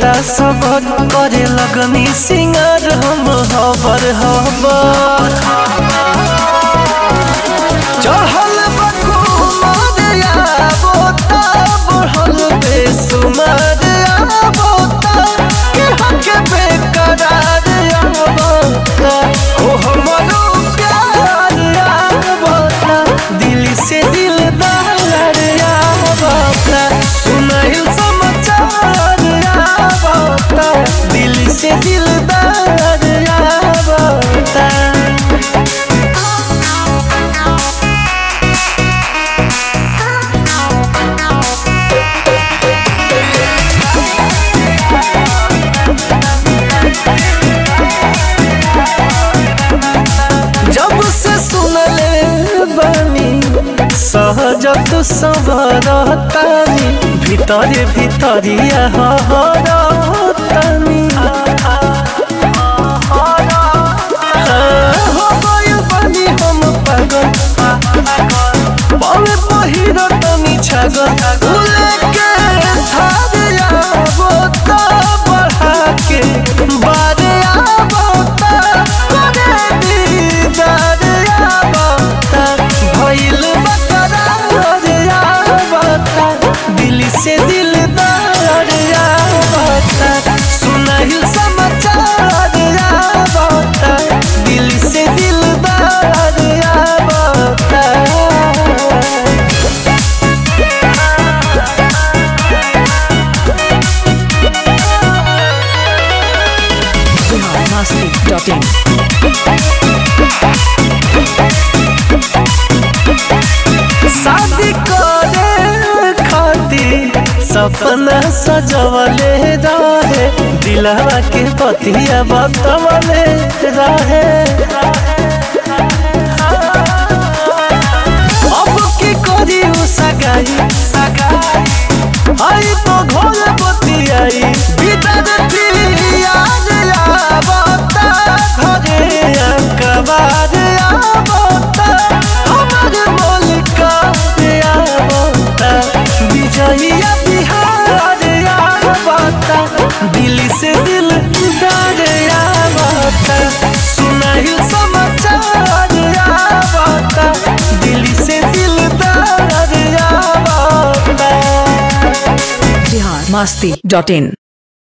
होता सबर करे लगनी सिंगार हम हबर हबर चढ़ल बकुमार आबोता बढ़ल बेसुमार आबोता के हके बेकरार आबोता हो हमरो प्यार आबोता दिल से दिलदार आबोता सुनाइल समाचार आबोता दिल से दिलदार आबोता जब से सुनले बानी सहजत सबरतानी भीतरे भीतरिया हरतानी हो गइल बानी हम पागल पवे पहिरतनी छागल उले के थारे आबोता बढ़ा के बारे आबोता करे दीदार आबोता भइल बकरार आबोता दिल से दिलदार आबोता सुनाइल समाचार आबोता दिल से दिलदार आबोता biharmasti.in शादी करे खातिर सपना सजवले रहे दिलवा के पतिया बतवले रहे अब की करी उ सगाई आई तो घोल बतियाई बिदरती याद आवता घरे अकबार आवता हमर मौलिका आवता विजया बिहार आवता दिल से दिल दार आवता सुनाइल समाचार आवता दिल से दिल दार आवता biharmasti.in